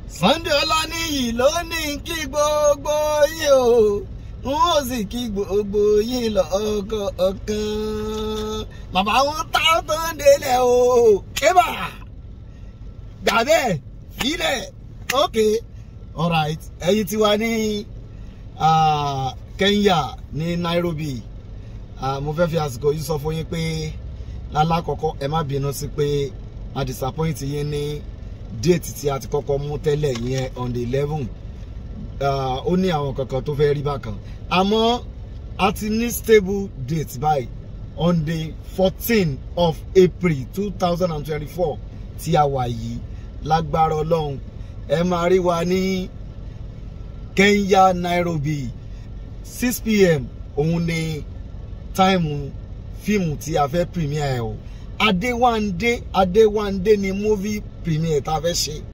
Sunday Ọláníyì ló ní kí gbogbo yín o n ó sì kí gbogbo yín lọ́kọ̀ọ̀kan bàbá wọn tá tó ń délẹ̀ o kébà gbà bẹ́ẹ̀ filẹ̀ ok alright ẹ̀yin ti wá ní Kenya ní Nairobi uh, mo fẹ́ fi àsìkò yìí sọ fún yín pé lálákọ̀ọ́kọ́ ẹ má bínú sí pé a disappoint yín ní déètì tí a ti kọ́kọ́ mú tẹ́lẹ̀ yẹn on the eleven ó ní àwọn kankan tó fẹ́ rí bákan àmọ́ a ti ní stable date báyìí on the fourteen of April two thousand and twenty-four tí a wà yìí lágbára ọlọ́run ẹ máa rí wa ní Kenya Nairobi six pm òun ni táìmù fíìmù tí a fẹ́ premiere ẹ̀ o Adéwándé Adéwándé ni movie premiere tá a fẹ́ ṣe.